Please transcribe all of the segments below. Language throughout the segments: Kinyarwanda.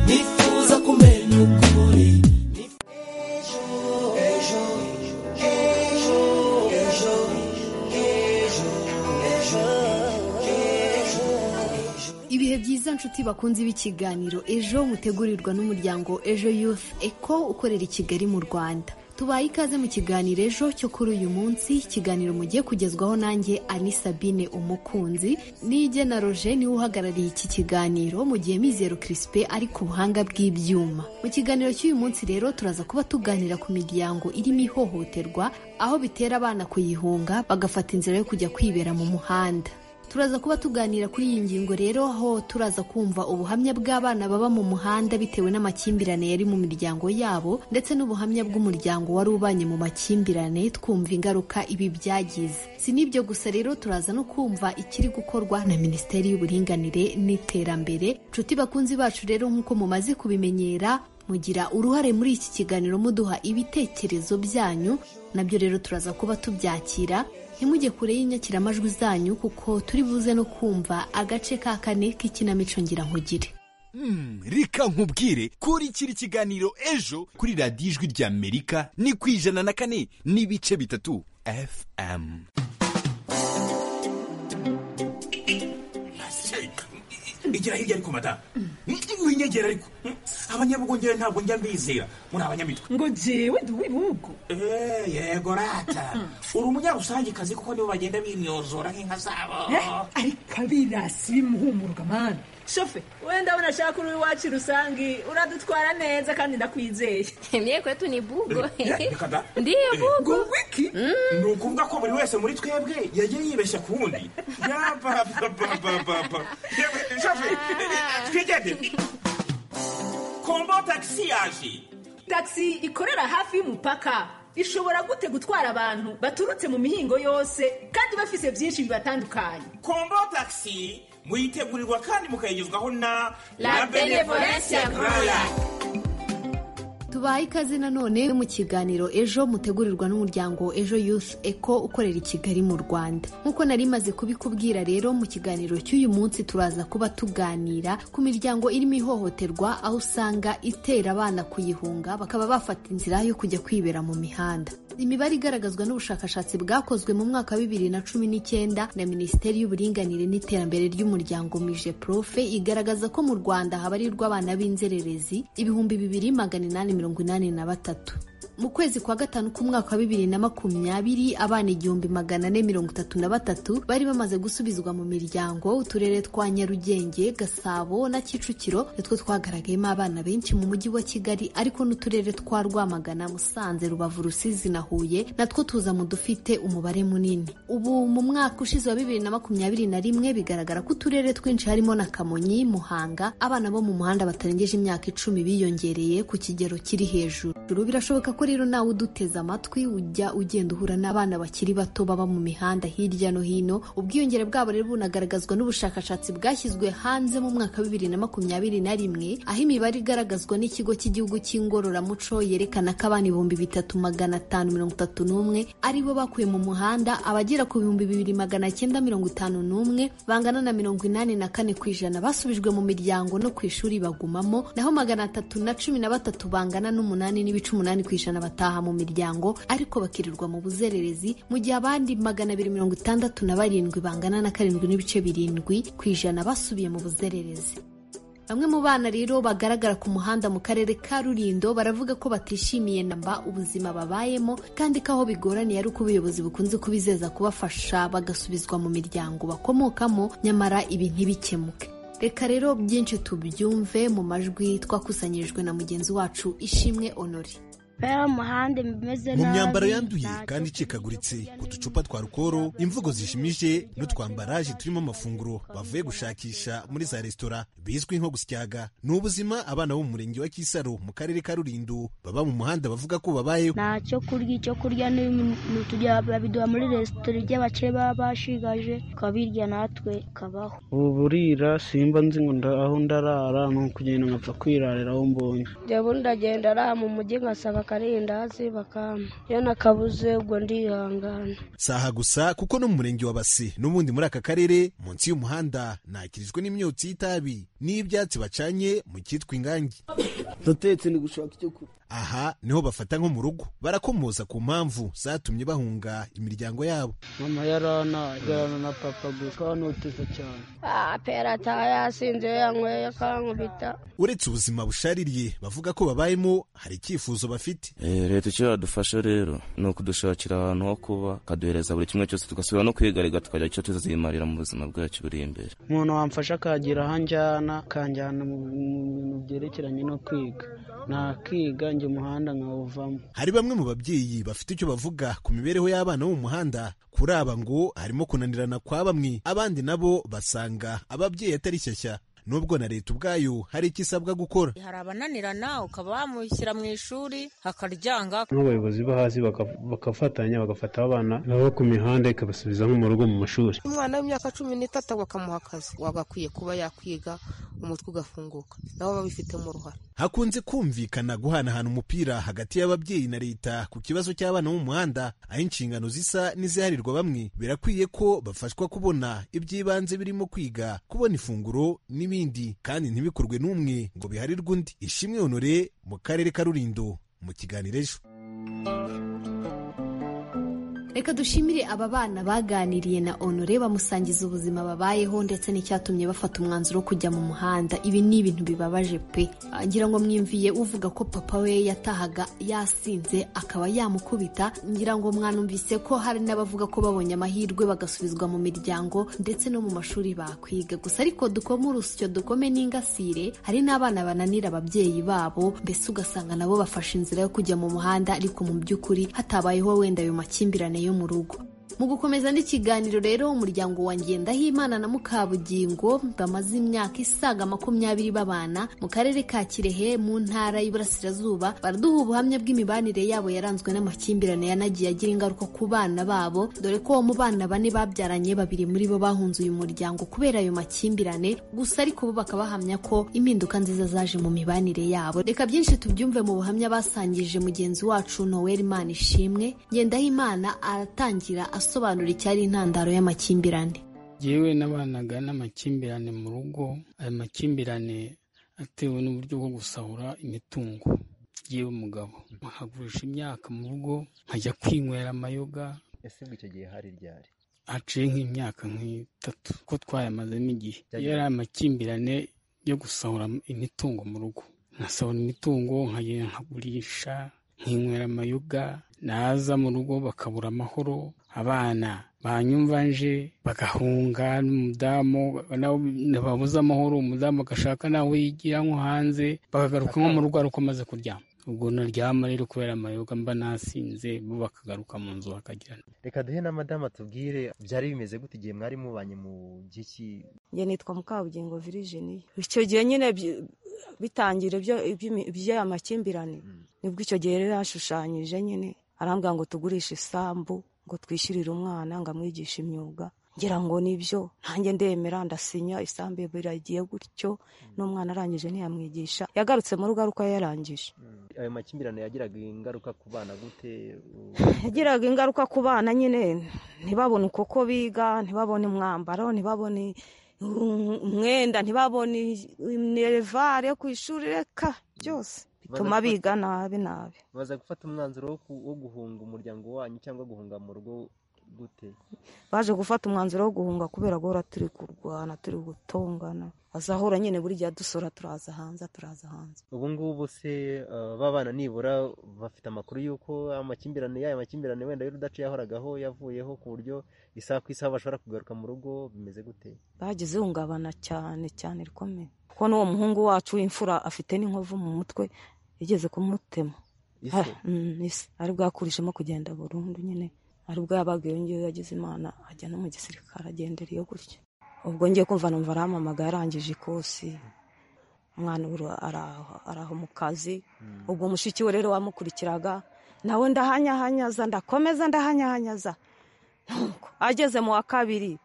nifuza kumenya uko uri ejo ejo ejo ejo ejo ejo ibihe byiza nshuti bakunze b'ikiganiro ejo mutegurirwa n'umuryango ejo youth eco ukorera i kigali mu rwanda tubaye ikaze mu kiganiro ejo cyo kuri uyu munsi ikiganiro mugiye kugezwaho nanjye ani sabine umukunzi n'ijye na roger niwe uhagarariye iki kiganiro mu gihe mizero kirisipe ari ku buhanga bw'ibyuma mu kiganiro cy'uyu munsi rero turaza kuba tuganira ku miryango irimo ihohoterwa aho bitera abana kuyihunga bagafata inzira yo kujya kwibera mu muhanda turaza kuba tuganira kuri iyi ngingo rero aho turaza kumva ubuhamya bw'abana baba mu muhanda bitewe n'amakimbirane yari mu miryango yabo ndetse n'ubuhamya bw'umuryango wari ubanye mu makimbirane twumva ingaruka ibi byagize si n'ibyo gusa rero turaza no kumva ikiri gukorwa na minisiteri y'uburinganire n'iterambere nshuti bakunzi bacu rero nk'uko mumaze kubimenyera mugira uruhare muri iki kiganiro muduha ibitekerezo byanyu nabyo rero turaza kuba tubyakira ntimujye kure y'inyakiramajwi zanyu kuko turi buze no kumva agace ka kane k'ikinamico nkugire Hmm, reka nkubwire kurikira ikiganiro ejo kuri radiyo ijwi ry'amerika ni ku ijana na kane n'ibice bitatu fm igera hirya ariko madamu winyegera ariko abanyabugongere ntabwo njya mbizera muri abanyamitwe ngo jewe ndi uw'ibihugu Eh, yego rata uri umunyarusangicazi kuko nibo bagenda bimyozora nk'inka zabo ariko abirasi bimuhumuruka mwana shofe wenda unashaka uri iwacu rusange uradutwara neza kandi ndakwizeye Mie kwetu ni bugo. Eh, reka da. Ndiyo bugo. wiki ni ukuvuga ko buri wese muri twebwe yagiye yibeshya ku wundi yapapapapapa twigende kombo tagisi yaje tagisi ikorera hafi y'umupaka ishobora gute gutwara abantu baturutse mu mihingo yose kandi bafise byinshi bibatandukanye kombo tagisi muyitegurirwa kandi mukayigezwaho na La Benevolence ya Groya. tubaye ikaze nanone mu kiganiro ejo mutegurirwa n'umuryango ejo youth eco ukorera i kigali mu rwanda nk'uko nari maze kubikubwira rero mu kiganiro cy'uyu munsi turaza kuba tuganira ku miryango irimo ihohoterwa aho usanga itera abana kuyihunga bakaba bafata inzira yo kujya kwibera mu mihanda imibare igaragazwa n'ubushakashatsi bwakozwe mu mwaka wa bibiri na cumi n'icyenda na minisiteri y'uburinganire n'iterambere ry'umuryango mije profe igaragaza ko mu rwanda habarirwa abana b'inzererezi ibihumbi bibiri magana inani mirongo inani na batatu mu kwezi kwa gatanu k'umwaka wa bibiri na makumyabiri abana igihumbi magana ane mirongo itatu na batatu bari bamaze gusubizwa mu miryango uturere twa nyarugenge gasabo na kicukiro nitwo twagaragayemo abana benshi mu mujyi wa kigali ariko n'uturere twa rwamagana musanze rubavu rusizi na huye natwo tuza mu dufite umubare munini ubu mu mwaka ushize wa bibiri na makumyabiri na rimwe bigaragara ko uturere twinshi harimo na kamonyi muhanga abana bo mu muhanda batarengeje imyaka icumi biyongereye ku kigero kiri hejuru birashoboka ko rero nawe uduteze amatwi ujya ugenda uhura n'abana bakiri bato baba mu mihanda hirya no hino ubwiyongere bwabo rero bunagaragazwa n'ubushakashatsi bwashyizwe hanze mu mwaka wa bibiri na makumyabiri na rimwe aho imibare igaragazwa n'ikigo cy'igihugu cy'ingororamuco yerekana ko abana ibihumbi bitatu magana atanu mirongo itatu n'umwe aribo bakuye mu muhanda abagera ku bihumbi bibiri magana cyenda mirongo itanu n'umwe bangana na mirongo inani na kane ku ijana basubijwe mu miryango no ku ishuri bagumamo naho magana atatu na cumi na batatu bangana n'umunani n'ibice umunani ku ijana bataha mu miryango ariko bakirirwa mu buzererezi mu gihe abandi magana abiri mirongo itandatu na barindwi bangana na karindwi n'ibice birindwi ku ijana basubiye mu buzererezi Bamwe mu bana rero bagaragara ku muhanda mu karere ka Rulindo baravuga ko batishimiye namba ubuzima babayemo kandi ko aho bigoraniye ari uko ubuyobozi bukunze kubizeza kubafasha bagasubizwa mu miryango bakomokamo nyamara ibi ntibikemuke. Reka rero byinshi tubyumve mu majwi twakusanyirijwe na mugenzi wacu Ishimwe Honore. bari mu muhanda imeze nabi mu myambaro yanduye ntacyo kandi icikaguritse uducupa twa rukoro imvugo zishimije n'utwambaraje turimo amafunguro bavuye gushakisha muri za resitora bizwi nko gusyaga ni ubuzima abana bo mu murenge wa kisaro mu karere ka rulindo baba mu muhanda bavuga ko babayeho nta cyo kurya icyo kurya n'ibintu tujya babiduha muri resitora iby'abakire baba bashigaje tukabirya natwe tukabaho ubu burira simba nzi ngo nda- aho ndarara ni ukugenda nkapfa kwirarira aho mbonye jya bundi agenda ara mu mujyi nkasanga bakarindazi bakampa iyo nakabuze ubwo ndihangana saha gusa kuko no mu murenge wa base n'ubundi muri aka karere munsi y'umuhanda nakirizwe n'imyotsi y'itabi n'ibyatsi bacanye mu cyitwa ingangi ndatetse ni gushaka icyo kurya aha niho bafata nko mu rugo barakomoza ku mpamvu zatumye bahunga imiryango yabo mama yarana yarana na papa gusa kanoteza cyane ah pera ataha yasinze iyo yanyweye akankubita uretse ubuzima bushaririye bavuga ko babayemo hari icyifuzo bafite leta icyo yadufasha rero ni ukudushakira ahantu ho kuba ikaduhereza buri kimwe cyose tugasubira no kwigarika tukagira icyo tuzimarira mu buzima bwacu buri imbere umuntu wamfasha akagira aho anjyana akanjyana mu mu bintu byerekeranye no kwiga nakiga njye umuhanda nkawuvamo hari bamwe mu babyeyi bafite icyo bavuga ku mibereho y'abana bo mu muhanda kuri aba ngo harimo kunanirana kwa bamwe abandi nabo basanga ababyeyi atari shyashya nubwo na leta ubwayo hari icyo isabwa gukora hari abananirana ukaba wamushyira mu ishuri akaryanga nk'abayobozi bo hasi baka- bagafatanya bagafata abana baba ku mihanda ikabasubiza nko mu rugo mu mashuri umwana w'imyaka cumi n'itatu bakamuha akazi wagakwiye kuba yakwiga umutwe ugafunguka nabo babifitemo uruhare hakunze kumvikana guhanahana umupira hagati y'ababyeyi na leta ku kibazo cy'abana bo mu muhanda aho inshingano zisa n'iziharirwa bamwe birakwiye ko bafashwa kubona iby'ibanze birimo kwiga kubona ifunguro n'ibindi kandi ntibikorwe n'umwe ngo biharirwe undi ishimwe honore mu karere ka rulindo mu kiganiro ejo reka dushimire aba bana baganiriye na honore bamusangiza ubuzima babayeho ndetse n'icyatumye bafata umwanzuro wo kujya mu muhanda ibi ni ibintu bibabaje pe Ah, ngira ngo mwimviye uvuga ko papa we yatahaga yasinze akaba yamukubita ngira ngo mwanumvise ko hari n'abavuga ko babonye amahirwe bagasubizwa mu miryango ndetse no mu mashuri bakwiga gusa ariko dukome urusyo dukome n'ingasire hari n'abana bananira ababyeyi babo mbese ugasanga nabo bafashe inzira yo kujya mu muhanda ariko mu by'ukuri hatabayeho wenda ayo makimbirane yo mu rugo mu gukomeza n'ikiganiro rero umuryango wa Ngendahimana na Mukabugingo bamaze imyaka isaga makumyabiri babana mu karere ka Kirehe mu ntara y'Iburasirazuba baraduha ubuhamya bw'imibanire yabo yaranzwe n'amakimbirane yanagiye agira ingaruka ku bana babo dore ko mu bana bane babyaranye babiri muri bo bahunze uyu muryango kubera ayo makimbirane gusa ariko bo bakaba bahamya ko impinduka nziza zaje mu mibanire yabo reka byinshi tubyumve mu buhamya basangije mugenzi wacu Noel Manishimwe Ngendahimana aratangira asobanura icyari intandaro y'amakimbirane yewe n'abanaga n'amakimbirane mu rugo aya makimbirane atewe n'uburyo bwo gusahura imitungo yewe umugabo nkagurisha imyaka mu rugo nkajya kwinywera amayoga ese ngo icyo gihe hari ryari haciye nk'imyaka nk'itatu ko twayamazemo igihe Byagiye- yari amakimbirane yo gusahura imitungo mu rugo nkasahura imitungo nkagenda nkagurisha nkinywera amayoga naza mu rugo bakabura amahoro abana banyumva nje bagahunga n'umudamu nawe babuze amahoro umudamu agashaka nawe yigira nko hanze bakagaruka nko mu rugo ari uko amaze kuryama ubwo naryama rero kubera amayoga mba nasinze bo bakagaruka mu nzu bakagirana reka duhe na madamu tubwire byari bimeze gute igihe mwari mubanye mu giki njye nitwa mukabugingo viriginiya icyo gihe nyine by- bitangire ibyo- iby'imi- by'aya makimbirane nibwo icyo gihe rero yashushanyije nyine arambwira ngo tugurishe isambu ngo twishyurire umwana ngo amwigishe imyuga ngira ngo nibyo nanjye ndemera ndasinya isambu biragiye gutyo n'umwana arangije ntiyamwigisha yagarutse mu rugo ari uko yarangije ayo makimbirane yagiraga ingaruka ku bana gute U- yagiraga ingaruka ku bana nyine ntibabone uko biga ntibabone umwambaro ntibabone um- umwenda ntibabone inerevare yo ku ishuri reka byose bituma Badafata- biga nabi nabi baza gufata umwanzuro wo ku- wo guhunga umuryango wanyu cyangwa guhunga mu rugo gute baje gufata umwanzuro wo guhunga kubera guhora turi kurwana turi gutongana azahora nyine buri gihe dusora turaza hanze turaza hanze ubu ngubu se uh, babana nibura bafite amakuru y'uko amakimbirane y'aya makimbirane wenda y'urudaca yahoragaho yavuyeho ku buryo isaha ku isaha bashobora kugaruka mu rugo bimeze gute bagize ihungabana cyane cyane rikomeye kuko n'uwo muhungu wacu w'imfura afite n'inkovu mu mutwe igeze kumutema Ise? Ah, mm, ise ari bwo yakurishemo kugenda burundu nyine ari bwo yabaga iyo ngiyo yagize imana ajya no mu gisirikare agendera iyo gutya ubwo ngiye kumva numva arampamagaye arangije ikosi umwana ubu araho araho mu kazi ubwo mushiki we rero wamukurikiraga nawe ndahanyahanyaza ndakomeza ndahanyahanyaza nuko ageze mu wa kabiri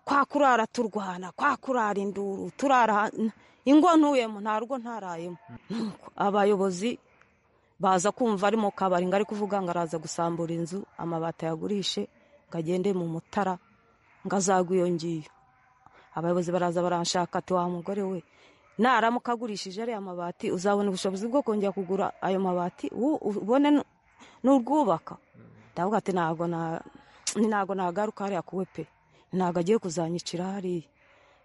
kwa kurara turwana kwa kurara induru turara ingo ntuyemo nta rugo ntarayemo Nuko abayobozi baza kumva ari mu kabari ngo ari kuvuga ngo araza gusambura inzu amabati ayagurishe ngo agende mu mutara ngo azagwe iyo ngiyo abayobozi baraza baranshaka ati wa mugore we naramuka agurishije ariya mabati uzabona ubushobozi bwo kongera kugura ayo mabati u- ubone n- n'urwubaka ndavuga ati ntabwo na- ni ntabwo nagaruka hariya kuwe pe ntabwo agiye kuzanyicira hariya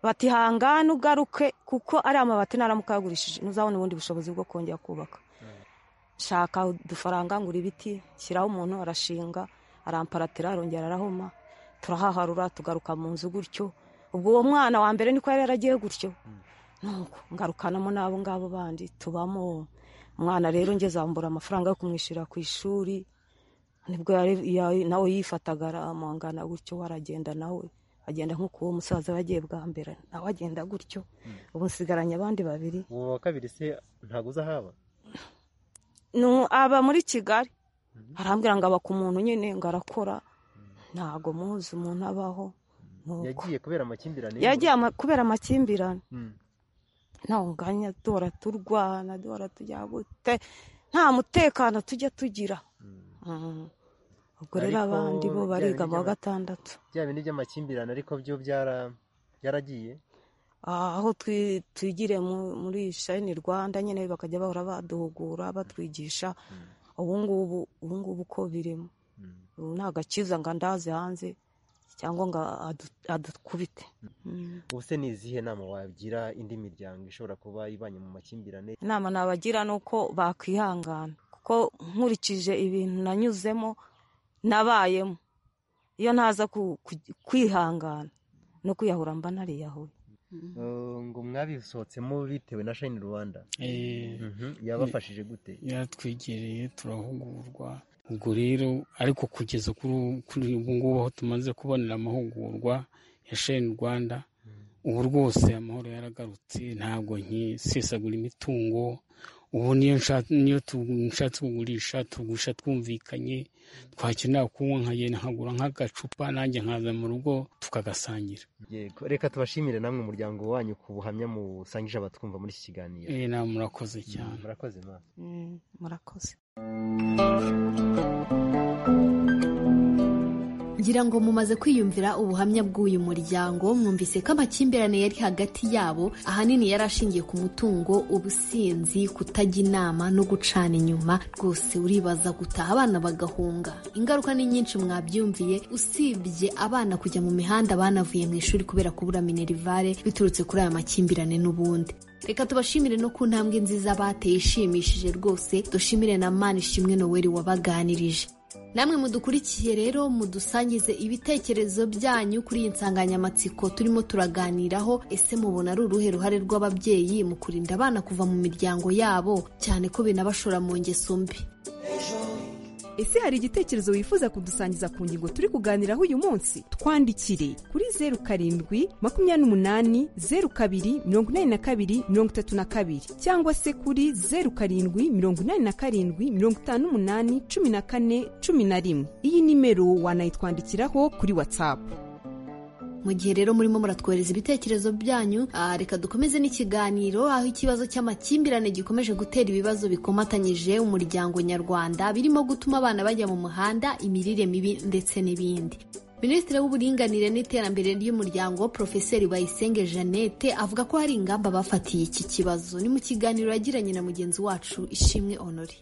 bati hangane ugaruke kuko ariya mabati naramuka yagurishije ntuzabona ubundi bushobozi bwo kongera kubaka shaka udufaranga ngura ibiti shyiraho umuntu arashinga aramparatira arongera arahoma turahaharura tugaruka mu nzu gutyo ubwo uwo mwana wa mbere niko yari yaragiye gutyo nuko ngarukanamo n'abo ngabo bandi tubamo umwana rero ngezambura amafaranga yo kumwishyura ku ishuri nibwo yari- ya- nawe yifataga aramangana gutyo we aragenda nawe agenda nk'uko uwo musaza yagiye bwa mbere nawe agenda gutyo ubu nsigaranye abandi babiri uwo wa kabiri se ntabwo uza haba nu aba muri kigali arambwira ngo aba ku muntu nyine ngo arakora ntabwo muzi umuntu abaho nuko yagiye kubera amakimbirane yagiye ama- kubera amakimbirane Mm. ntawunganya duhora turwana duhora tujya gute nta mutekano tujya tugira Mm. ubwo rero Ariko abandi bo bya bariga bindi mu wa by'ama- gatandatu bya bindi by'amakimbirane ariko byo byara- byaragiye aho twi- twigire mu- muri shayini rwanda nyine bakajya bahora baduhugura batwigisha ubungubu ubungubu uko birimo ubu nta gakiza ngo andaze hanze cyangwa ngo adu- adukubite Mm. ubu se ni izihe nama wagira indi miryango ishobora kuba ibanye mu makimbirane inama nabagira ni uko bakwihangana kuko nkurikije ibintu nanyuzemo nabayemo iyo ntaza ku- ku- kwihangana no kwiyahura mba nariyahuye Eh, ngo mwabisohotsemo bitewe na shayini rwanda Eh, Mhm. yabafashije gute yaratwegereye turahugurwa ubwo rero ariko kugeza kuri ubu- kuri ubu ngubu aho tumaze kubonera amahugurwa ya sheni rwanda ubu rwose amahoro yaragarutse ntabwo nkisesagura imitungo ubu niyo nsha- niyo tu- nshatse kugurisha tugurisha twumvikanye twakenera kunywa nkagenda nkagura nk'agacupa nanjye nkaza mu rugo tukagasangira yego reka tubashimire namwe umuryango wanyu ku buhamya musangije abatwumva muri iki kiganiro Eh, na murakoze cyane Mm, murakoze ma Mm, murakoze ngira ngo mumaze kwiyumvira ubuhamya bw'uyu muryango mwumvise ko amakimbirane yari hagati yabo ahanini yari ashingiye ku mutungo ubusinzi kutajya inama no gucana inyuma rwose uribaza gutaha abana bagahunga ingaruka ni nyinshi mwabyumviye usibye abana kujya mu mihanda banavuye mu ishuri kubera kubura minerivare biturutse kuri aya makimbirane n'ubundi reka tubashimire no ku ntambwe nziza bateye ishimishije rwose dushimire na manishimwe noweli wabaganirije namwe mudukurikiye rero mudusangize ibitekerezo byanyu kuri iyi nsanganyamatsiko turimo turaganiraho ese mubona ari uruhe ruhare rw'ababyeyi mu kurinda abana kuva mu miryango yabo cyane ko binabashora mu ngeso mbi ese hari igitekerezo wifuza kudusangiza ku ngingo turi kuganiraho uyu munsi twandikire kuri zeru karindwi makumyabiri n'umunani zeru kabiri mirongo inani na kabiri mirongo itatu na kabiri cyangwa se kuri zeru karindwi mirongo inani na karindwi mirongo itanu n'umunani cumi na kane cumi na rimwe iyi nimero wanayitwandikiraho kuri watsapu mu gihe rero murimo muratwohereza ibitekerezo byanyu ah, reka dukomeze n'ikiganiro aho ikibazo cy'amakimbirane gikomeje gutera ibibazo bikomatanyije umuryango nyarwanda birimo gutuma abana bajya mu muhanda imirire mibi ndetse n'ibindi minisitiri w'uburinganire n'iterambere ry'umuryango profeseri bayisenge jeannette avuga ko hari ingamba bafatiye iki kibazo ni mu kiganiro yagiranye na mugenzi wacu ishimwe honore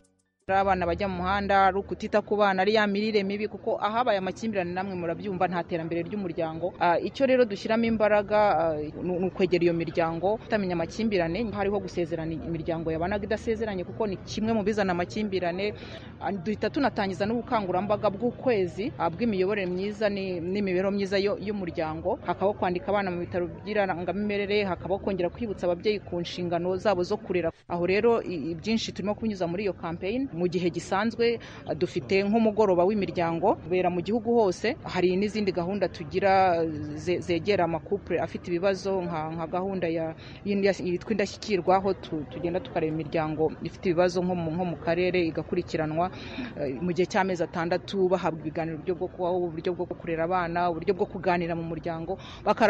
ari abana bajya mu muhanda ari ukutita ku bana ari ya mirire mibi kuko ahabaye amakimbirane namwe murabyumva nta terambere ry'umuryango Ah, icyo rero dushyiramo imbaraga ah, ni ni ukwegera iyo miryango tutamenya amakimbirane hariho gusezerana imiryango yabanaga idasezeranye kuko ni kimwe mu bizana amakimbirane Ah, duhita tunatangiza n'ubukangurambaga bw'ukwezi ah, bw'imiyoborere myiza ni- n'imibereho myiza yo- y'umuryango hakabaho kwandika abana mu bitaro by'irangamimerere hakabaho kongera kwibutsa ababyeyi ku nshingano zabo zo kurera aho rero i- i- byinshi turimo kunyuza muri iyo campaign mu gihe gisanzwe ah, dufite nk'umugoroba w'imiryango ubera mu gihugu hose hari n'izindi gahunda tugira ze- zegera amakupure afite ibibazo nka nka gahunda ya y'indas- yitwa indashyikirwa aho tu- tugenda tukareba imiryango ifite ibibazo nko mu nko mu karere igakurikiranwa eh, mu gihe cy'amezi atandatu bahabwa ibiganiro uburyo bwo kubaho uburyo bwo kurera abana uburyo bwo kuganira mu muryango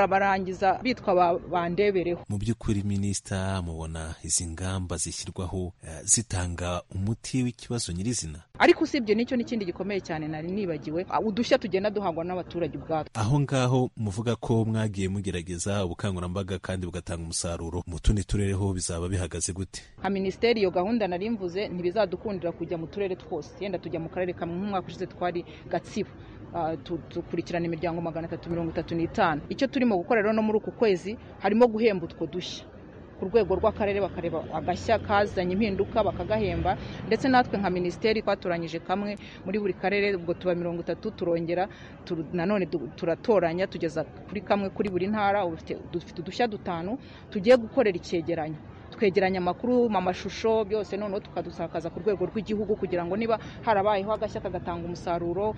bakarabarangiza bitwa ba- bandebereho mu by'ukuri minisita mubona izi ngamba zishyirwaho eh, zitanga umuti ikibazo nyirizina ariko usibye n'icyo n'ikindi gikomeye cyane nari nibagiwe ah, udushya tugenda duhangwa n'abaturage ubwatwo aho ngaho muvuga ko mwagiye mugerageza ubukangurambaga kandi bugatanga umusaruro mu tundi turere ho bizaba bihagaze gute nka minisiteri iyo gahunda nari mvuze ntibizadukundira kujya mu turere twose yenda tujya mu karere kamwe nk'umwaka ushize twari gatsibo Ah, tu- dukurikirana imiryango magana atatu mirongo itatu n'itanu icyo turimo gukora rero no muri uku kwezi harimo guhemba utwo dushya ku rwego rw'akarere bakareba agashya kazanye impinduka bakagahemba ndetse natwe nka minisiteri twatoranyije kamwe muri buri karere ubwo tuba mirongo itatu turongera turu- nanone du- turatoranya tugeza kuri kamwe kuri buri ntara ubu dufite- dufite udushya dutanu tugiye gukorera icyegeranyo twegeranya amakuru mu mashusho byose noneho tukadusakaza ku rwego rw'igihugu kugira ngo niba harabayeho agashya kagatanga umusaruro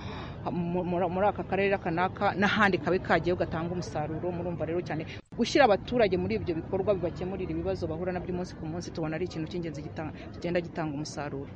mu- muri muri aka karere aka n'aka n'ahandi kabe kagiye gatanga umusaruro murumva rero cyane gushyira abaturage muri ibyo bikorwa bibakemurira ibibazo bahura nabyo umunsi ku munsi tubona ari ikintu cy'ingenzi gita- kigenda gitanga umusaruro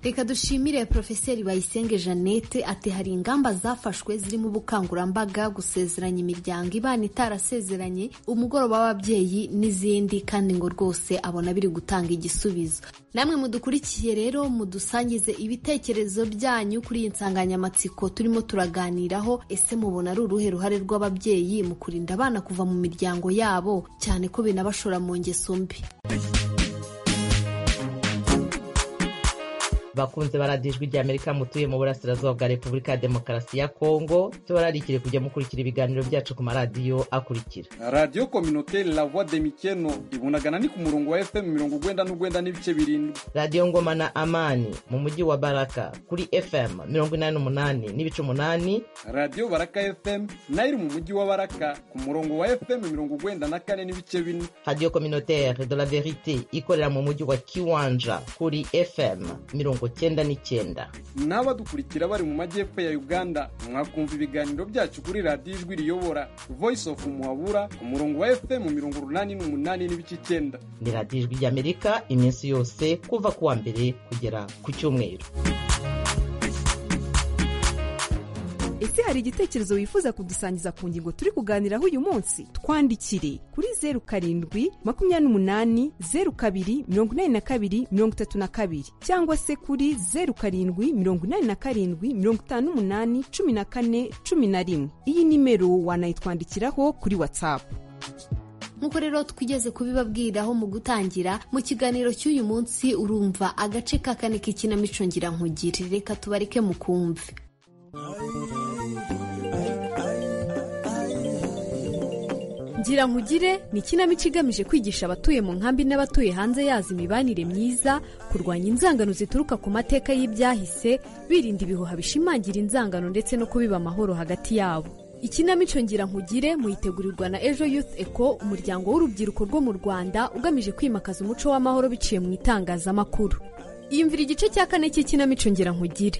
reka dushimire porofeseri bayisenge jeannette ati hari ingamba zafashwe zirimo ubukangurambaga gusezeranya imiryango ibana itarasezeranye umugoroba w'ababyeyi n'izindi kandi ngo rwose abona biri gutanga igisubizo namwe mudukurikiye rero mudusangize ibitekerezo byanyu kuri iyi nsanganyamatsiko turimo turaganiraho ese mubona ari uruhe ruhare rw'ababyeyi mu kurinda abana kuva mu miryango yabo cyane ko binabashora mu ngeso mbi bakunze baradiye ijwi ry'amerika mutuye mu burasirazuba bwa repubulika ya demokarasi ya kongo tubararikire kujya mukurikira ibiganiro byacu ku maradiyo akurikira radiyo kominoteri la voix de mikeno ibunagana ni ku murongo wa fm mirongo ugwenda n'ugwenda n'ibice birindwi radiyo ngoma na amani mu mujyi wa baraka kuri fm mirongo inani n'umunani n'ibice umunani radiyo baraka fm nayo iri mu mujyi wa baraka ku murongo wa fm mirongo ugwenda na kane n'ibice bine radiyo kominoteri de la verite ikorera mu mujyi wa kiwanja kuri fm mirongo cyenda n'icyenda n'abadukurikira bari mu majyepfo ya uganda mwakumva ibiganiro byacu kuri radiyo ijwi riyobora voice of muhabura ku murongo wa fm mirongo urunani n'umunani n'ibice icyenda ni radiyo ijwi ry'amerika iminsi yose kuva ku wa mbere kugera ku cyumweru ese hari igitekerezo wifuza kudusangiza ku ngingo turi kuganiraho uyu munsi twandikire kuri zeru karindwi makumyabiri n'umunani zeru kabiri mirongo inani na kabiri mirongo itatu na kabiri cyangwa se kuri zeru karindwi mirongo inani na karindwi mirongo itanu n'umunani cumi na kane cumi na rimwe iyi nimero wanayitwandikiraho kuri watsapu nk'uko rero twigeze kubibabwiriraho mu gutangira mu kiganiro cy'uyu munsi urumva agace ka kane k'ikinamico ngirankugire reka tubareke mukumve ngira nkugire ni ikinamico igamije kwigisha abatuye mu nkambi n'abatuye hanze yazo imibanire myiza kurwanya inzangano zituruka ku mateka y'ibyahise birinda ibihuha bishimangira inzangano ndetse no kubiba amahoro hagati yabo ikinamico ngira nkugire muyitegurirwa na ejo youth eco umuryango w'urubyiruko rwo mu rwanda ugamije kwimakaza umuco w'amahoro biciye mu itangazamakuru iyumvira igice cya kane cy'ikinamico ngira nkugire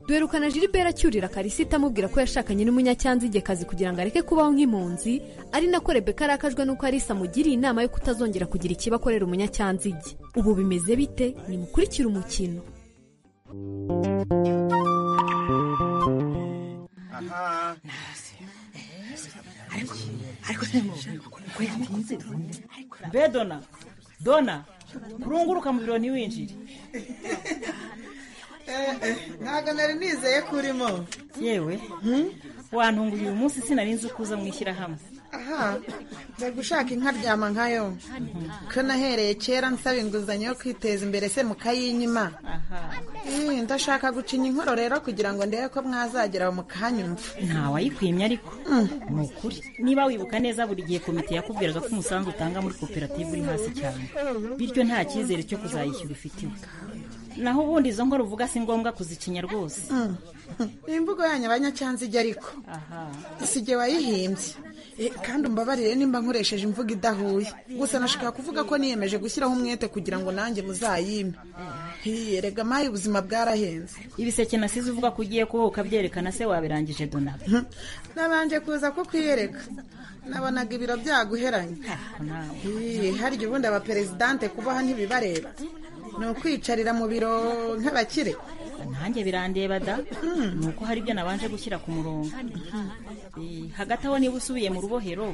duherukana jilibera acyurira karisita amubwira ko yashakanye n'umunyacyanzigekazi kugira ngo areke kubaho nk'impunzi ari nako rebeka arakajwe n'uko arisa amugiriye inama yo kutazongera kugira ikibi akorera umunyacyanzige ubu bimeze bite nimukurikire umukino be dona dona kurunguruka mu biro ntiwinjire ntabwo nari nizeye ko urimo yewe wantunguye uyu munsi sinari nzi uko uza mu ishyirahamwe aha nari gushaka inka ryama nkayo ko nahereye kera nsaba inguzanyo yo kwiteza imbere se mukayinyima Eh, ndashaka gucinya inkoro rero kugira ngo ndebe ko mwazagera mukanyumva ntawayikwimye ariko ni ukuri niba wibuka neza buri gihe komite yakubwiraga ko umusanzu utanga muri koperative uri hasi cyane bityo nta cyizere cyo kuzayishyura ufitiwe naho ubundi izo nkora uvuga si ngombwa kuzicinya rwose imvugo yanyu abanyacyanzige ariko si jye wayihimbye Eh, kandi umbabarire nimba nkoresheje imvugo idahuye gusa nashaka kuvuga ko niyemeje gushyiraho umwete kugira ngo nanjye muzayime Eh, erega mayi ubuzima bwarahenze ibiseke nasize uvuga ko ugiye kuba ukabyerekana se wabirangije dona nabanje kuza ko kwiyereka nabonaga ibiro byaguheranye Iye, harya ubundi abaperezidante kubaha ntibibareba ni ukwicarira mu biro nk'abakire nanjye birandeba da ni uko hari ibyo nabanje gushyira ku murongo Eh, hagati aho niba usubiye mu rubohero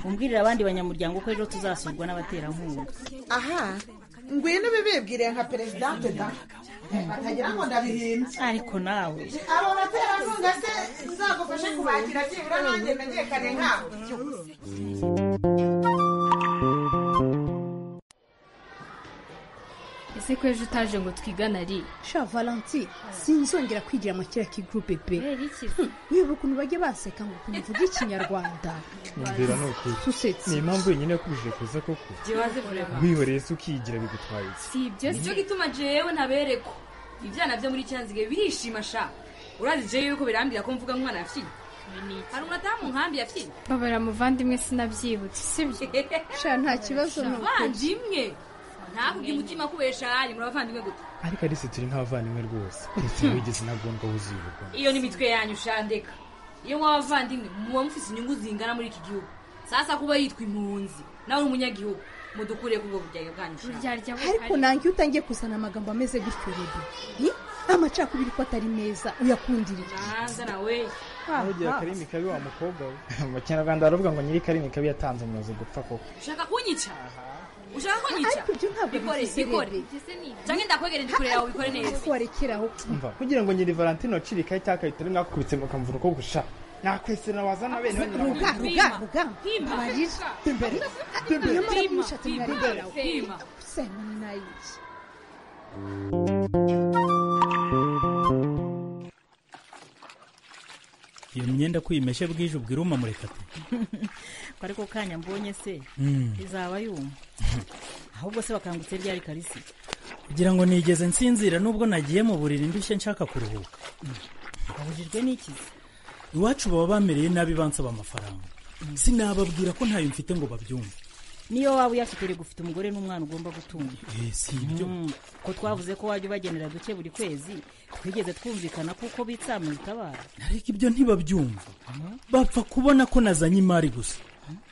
umbwirira abandi banyamuryango ko ejo tuzasurwa n'abaterankunga aha ngwino bibibwiriye nka perezidanti da batagira ngo ndabihimbye ariko nawe abo baterankunga se nzagufashe kubagira byibura nanjye menyekane nkabo ese ko ejo utaje ngo twigane ari sha valanti sinzongera kwigira amakira k'igurupe be kubera iki Hmm, wibuka ukuntu bajya baseka ngo ukuntu uvuga ikinyarwanda kumvira ni ukuri Usetse. ni impamvu wenyine yakubujije kuza koko Byibaze burema. wihoreye se ukigira bigutwaye iki si ibyo si cyo gituma jewe ntaberekwa ibyana byo muri cyanzige birishima sha urazi jewe yuko birambira ko mvuga nk'umwana yafiye hari umwatamu nkambi yafiye babara muvandimwe sinabyibutse sibyo sha nta kibazo ni ukuri. abavandimwe ntakubye umutima kubesha ari muri abavandimwe gute ariko ari turi nk'abavandimwe rwose ikintu wigeze nagondwa wuzuye ubugome iyo ni mitwe yanyu shandeka iyo mwaba abavandimwe muba mufite inyungu zingana muri iki gihugu sasa kuba yitwa impunzi nawe uri umunyagihugu mudukure kubwo buryarya bwanyu sha. ariko nange iyo utangiye kuzana amagambo ameze gutyo rero ni amacakubiri ko atari meza uyakundira iki? hanze nawe ntugire karimi kabi wa mukobwa we mu kinyarwanda baravuga ngo nyiri karimi kabi yatanze umurozi gupfa koko ushaka kunyica ushaka kunyica ariko ibyo ntabwo bikore bivuze bikore rero. cyangwa ndakwegereye ndikure yawe ubikore neza warekeraho umva kugira ngo nyiri valentine acirika ahita akahita rimwe akubitse mukamvura uko gusha nakwesera wazana bene banyina ruga ruga ruga abarira imbere iyo mara kumushatse Pima, mwarira pima, pima. usanga ni nayiki iyo myenda ko uyimeshe bwije ubwira umamureka ati ko ariko kanya mbonye se Mm. izaba yumva ahubwo se bakangutse ryari karisi kugira ngo nigeze nsinzira nubwo nagiye mu buriri ndushye nshaka kuruhuka babujijwe n'iki se iwacu baba bamereye nabi bansaba amafaranga sinababwira ko ntayo mfite ngo babyumve niyo waba uyafite uri gufite umugore n'umwana ugomba gutunga Eh, si ibyo Mm, ko twavuze ko wajya ubagenera duke buri kwezi twigeze twumvikana kuko bitsamura itabara ariko ibyo ntibabyumva bapfa kubona ko nazanye imari gusa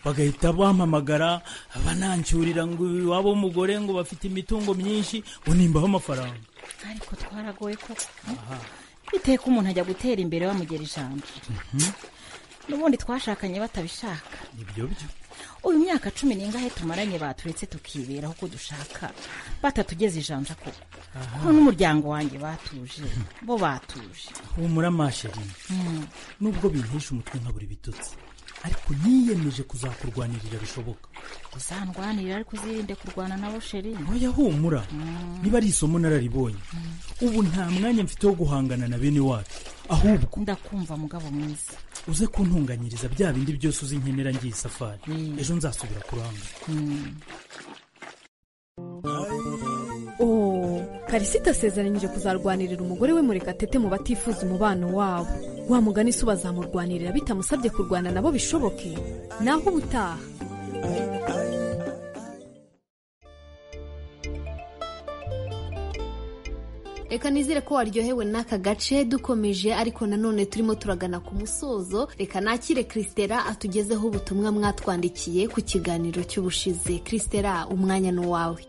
bagahita bampamagara banancyurira ngo iwabo w'umugore ngo bafite imitungo myinshi ngo nimbaho amafaranga ariko twaragoye koko aha biteye ko umuntu ajya gutera imbere bamugera ijambo Mhm, n'ubundi twashakanye batabishaka ibyo byo uyu myaka cumi n'ingahe tumaranye baturetse tukiberaho uko dushaka batatugeze ijanja koko ko n'umuryango wanjye batuje bo batuje humura masheri Mm. nubwo bintesha umutwe nkabura ibitutsi ariko niyemeje kuzakurwanirira bishoboka uzandwanirira ariko uzirinde kurwana nabo sheri oya humura niba ari isomo nararibonye ubu nta mwanya mfite wo guhangana na bene wacu ahubwo ndakumva mugabo mwiza uze kuntunganyiriza bya bindi byose uzi nkenera ngiye isafari ejo nzasubira kuranga Oh, karisita asezeranyije kuzarwanirira umugore we murekatete mu batifuza umubano wabo wa mugani se ubazamurwanirira bitamusabye kurwana nabo bishoboke naho ubutaha reka nizere ko waryohewe n'aka gace dukomeje ariko nanone turimo turagana ku musozo reka nakire christela atugezeho ubutumwa mwatwandikiye ku kiganiro cy'ubushize christela umwanya ni uwawe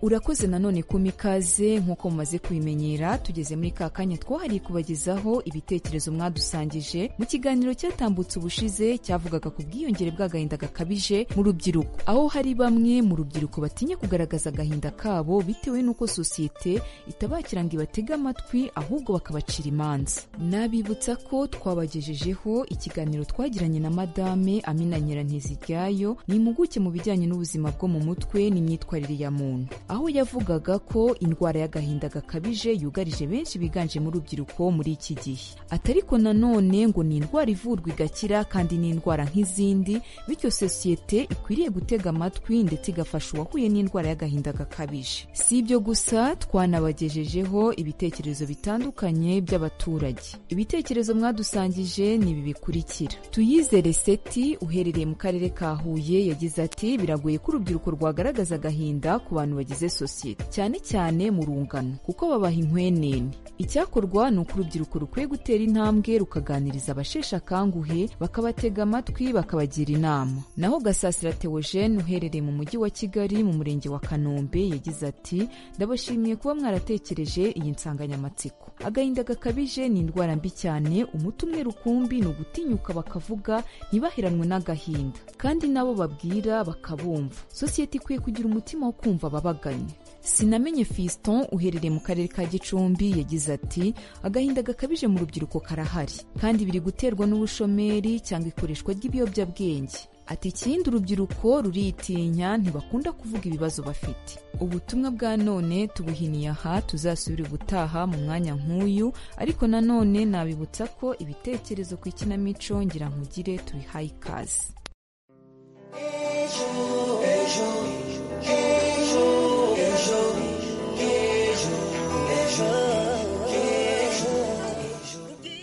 urakoze nanone ku mikaze nk'uko mumaze kubimenyera tugeze muri ka kanya twahariye kubagezaho ibitekerezo mwadusangije mu kiganiro cyatambutse ubushize cyavugaga ku bwiyongere bw'agahinda gakabije mu rubyiruko aho hari bamwe mu rubyiruko batinya kugaragaza agahinda kabo bitewe n'uko sosiyete itabakira ngo ibatege amatwi ahubwo bakabacira imanza nabibutsa ko twabagejejeho ikiganiro twagiranye na madame amina nyirantiziryayo ni impuguke mu bijyanye n'ubuzima bwo mu mutwe n'imyitwarire ya muntu aho yavugaga ko indwara y'agahinda gakabije yugarije benshi biganjemo urubyiruko muri iki gihe atari ko nanone ngo ni indwara ivurwa igakira kandi ni indwara nk'izindi bityo sosiyete ikwiriye gutega amatwi ndetse igafasha uwahuye n'indwara y'agahinda gakabije si ibyo gusa twanabagejejeho ibitekerezo bitandukanye by'abaturage ibitekerezo mwadusangije ni ibi bikurikira tuyizere seti uherereye mu karere ka huye yagize ati biragoye ko urubyiruko rwagaragaza agahinda ku bantu bagize sosiyete cyane cyane mu rungano kuko babaha inkwenene icyakorwa ni uko urubyiruko rukwiye gutera intambwe rukaganiriza abasheshe akanguhe bakabatega amatwi bakabagira inama naho gasasira theogene uherereye mu mujyi wa kigali mu murenge wa kanombe yagize ati ndabashimiye kuba mwaratekereje iyi nsanganyamatsiko agahinda gakabije ni indwara mbi cyane umuti umwe rukumbi ni ugutinyuka bakavuga ntibaheranwe n'agahinda kandi nabo babwira bakabumva sosiyete ikwiye kugira umutima wo kumva ababagana zitandukanye sinamenye fiston uherereye mu karere ka gicumbi yagize ati agahinda gakabije mu rubyiruko karahari kandi biri guterwa n'ubushomeri cyangwa ikoreshwa ry'ibiyobyabwenge ati ikindi urubyiruko ruritinya ntibakunda kuvuga ibibazo bafite ubutumwa bwa none tubuhiniye aha tuzasubira ubutaha mu mwanya nk'uyu ariko nanone nabibutsa ko ibitekerezo ku ikinamico ngira nkugire tubihaye ikaze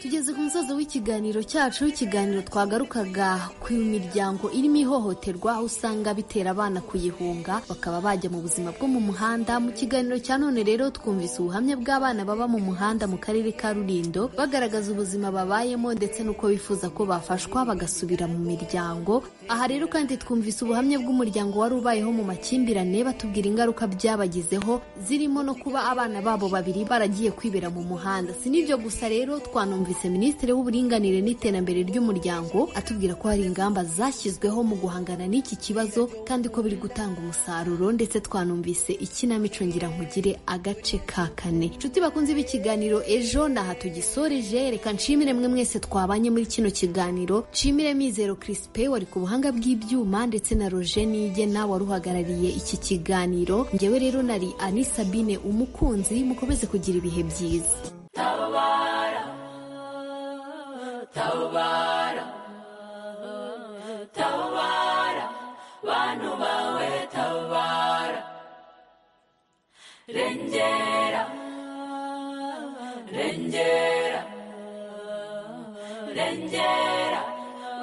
tugeze ku musozo w'ikiganiro cyacu ikiganiro twagarukaga ku miryango irimo ihohoterwa aho usanga bitera abana kuyihunga bakaba bajya mu buzima bwo mu muhanda mu kiganiro cya none rero twumvise ubuhamya bw'abana baba mu muhanda mu karere ka rurindo bagaragaza ubuzima babayemo ndetse n'uko bifuza ko bafashwa bagasubira mu miryango aha rero kandi twumvise ubuhamya bw'umuryango wari ubayeho mu makimbirane batubwira ingaruka byabagizeho zirimo no kuba abana babo babiri baragiye kwibera mu muhanda si n'ibyo gusa rero twanumvise minisitiri w'uburinganire n'iterambere ry'umuryango atubwira ko hari ingamba zashyizweho mu guhangana n'iki kibazo kandi ko biri gutanga umusaruro ndetse twanumvise ikinamico ngira nkugire agace ka kane nshuti bakunze b'ikiganiro ejo naha tugisoreje reka nshimire mwe mwese twabanye muri kino kiganiro nshimire mizero kirisipe wari ku buhanga bw'ibyuma ndetse na roje nigena wari uhagarariye iki kiganiro ngewe rero nari ani sabine umukunzi mukomeze kugira ibihe byiza tabara tabara bantu bawe tabara rengera rengera rengera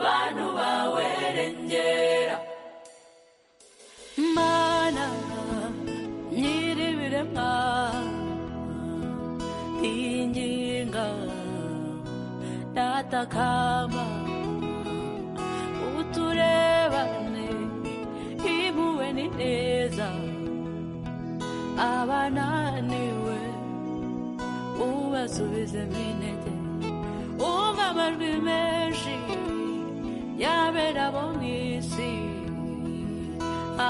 bantu bawe rengera mana nyiribiremwa tinginga tatakama uturebane imuwe ni neza abananiwe ubasubizemo intege umva amajwi menshi yabera bo mu isi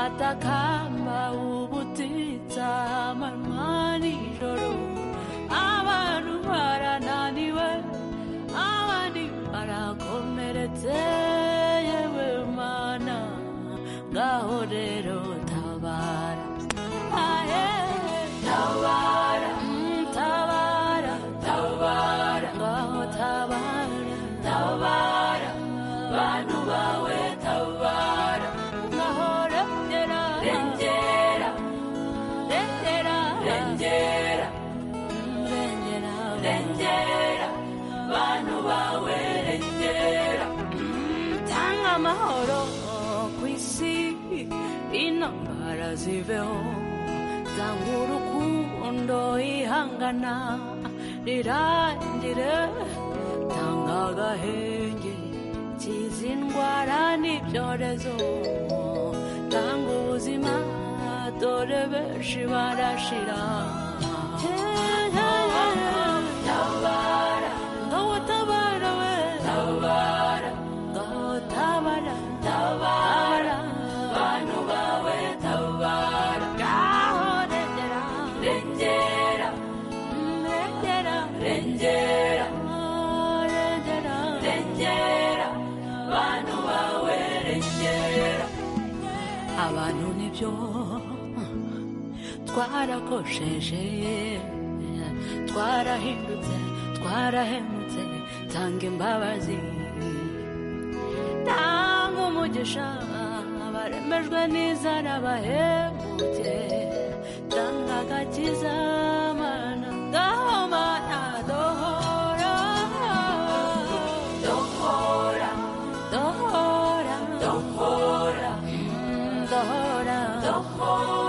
atakamba ubutitsa amanywa nijoro abantu barananiwe abandi barakomeretse yewe mana ngaho rero tabara ahe tabara mm, tabara tabara ngaho tabara tabara bantu bawe tabara ngaho rengera rengera rengera rengera rengera rengera bantu bawe rengera Mm, tanga amahoro ku isi intambara ziveho tanga urukundo ihangana rirangire tanga agahenge kiza indwara n'ibyorezo tanga ubuzima dore benshi barashira tabara ngaho tabara we tabara ngaho tabara tabara bantu bawe tabara ngaho rengera rengera Mm, rengera rengera Oh, rengera rengera bantu bawe rengera abantu nibyo twarakosheje twarahindutse twarahemutse tanga imbabazi tanga umugisha abaremejwe n'inzara bahemutse tanga agakiza mana ngaho mana dohora dohora dohora dohora dohora dohora